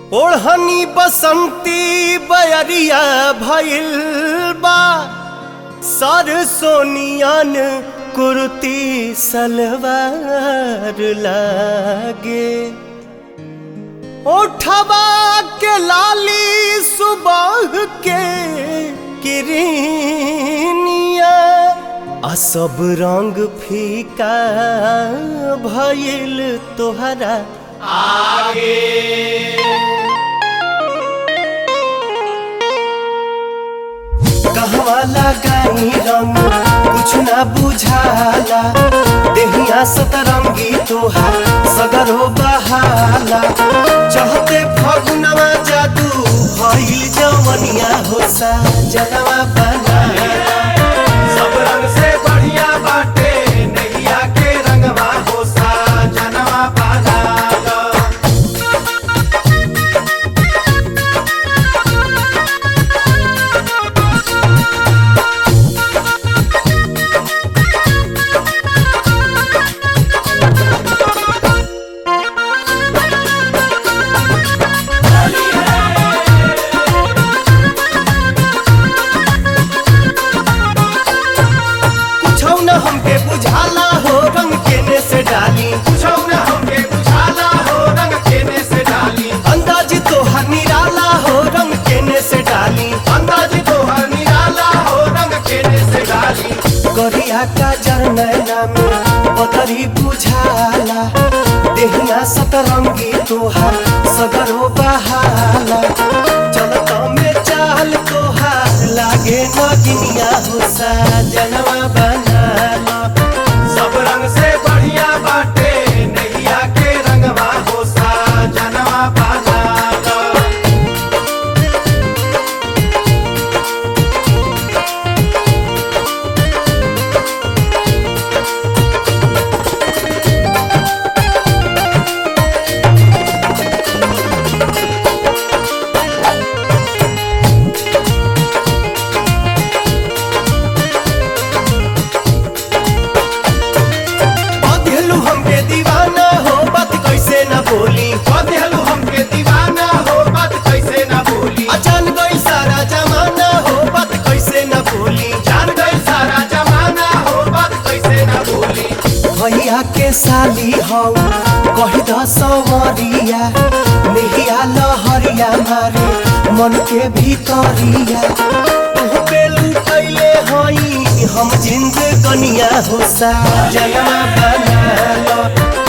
ओढ़नी बसंती बयरिया भइल बा सर सोनियन कुर्ती सलवार लागे ओठवा के लाली सुबह के किरनिया आ सब रंग फीका भइल तोहरा कहवा लगाई रंग कुछ ना बुझाला देहिया सतरंगी तोहार सगरो बहाला चहते फगुनवा जादू भइल जवनिया हो सा जनवा बना सब रंग से बढ़िया बाटे नैया के रंगवा हो सा जनवा पाला कुछौ न हमके बुझाला हो रंग केने से डाली पूछो न हमके बुझाला हो रंग केने से डाली अंदाज तोहर निराला हो रंग केने से डाली अंदाज तो हर निराला हो रंग केने से डाली करिया का जरनैना में पतरी बुझाला देहिया सतरंगी तोहार सगरो बहाला चलत में चाल तोहार लागे नगिनिया हो सा जनवा बनाला सब रंग से बढ़िया बाटे नैया के रंगवा हो सा जनवा पाला बधेलू हमके दीवाना हो बात कैसे न बोली बदलू हमके दीवाना हो बात कैसे न भूली अचान गई सारा जमाना हो बात कैसे न बोली जान गई सारा जमाना हो बात कैसे न भूली भैया के साली हौ कही द सवरिया नेहिया लहरिया मारे मन के भीतरिया तू पे लुटैले हई हम जिंद कनिया हो सा जनमा बना लो